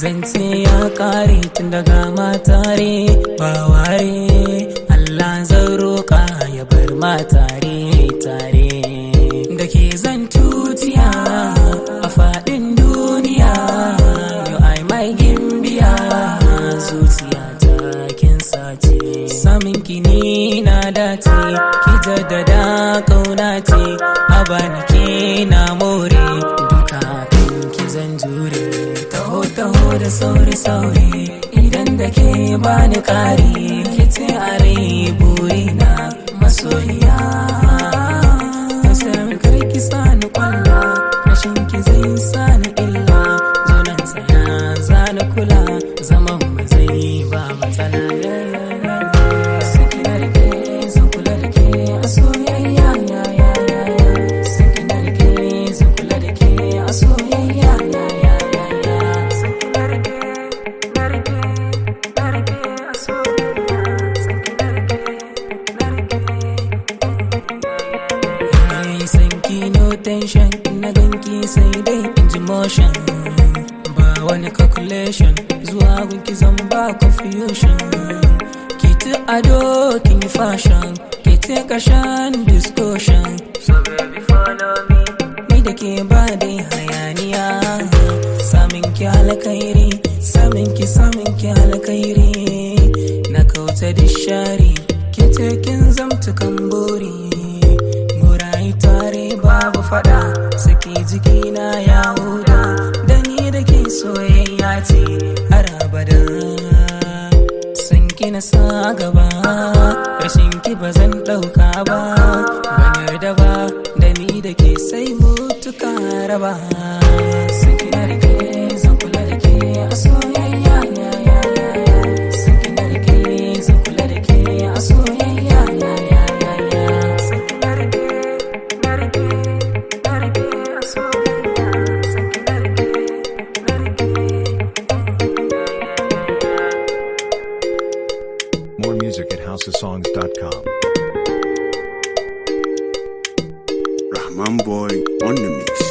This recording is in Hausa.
zance ya kare tun daga matare ba ware Allah zan roƙa ya bar matare tare da ke zan tutiya a faɗin duniya yau ai mai gimbiya zuciya ta kin sace samin kini na dace ki jaddada kauna ce a bani ke na more duka kan ki zan jure taho taho da sauri sauri idan da ke bani kare ki ce a rai burina masoyiya Sai karki sani kwalla rashin ki zai sani illa zo nan tsaya zani kula zaman mu zai ba matsala Saki na rike zan kula da ke a soyayya ya ya ya ya Saki na rike zan kula da ke a soyayya ya ya ya ya Saki na rike na rike na rike a soyayya Saki na rike na rike Ai sanki no tension na ganki sai dai in ji motion ba wani calculation zuwa gunki zan ba confusion ki ti ado kin yi fashion ki ti kashan discussion so baby follow me ni da ke ba dai hayaniya samin ki alkairi samin ki samin ki alkairi na kauta da shari ki ce kin zamta kan buri murai tare babu fada saki jikina ya huda da ni da ke soyayya ce har abada san ki na sa gaba rashin ki ba zan dauka ba ban yarda ba da ni da ke sai mutuka raba san ki na rike zan kula da ke a soyayya ya ya ya ya san ki na rike zan kula da ke a soyayya ya ya ya ya san ki na rike na rike na rike a soyayya san ki na rike na rike More music at houseofsongs.com. Rahman Boy on the mix.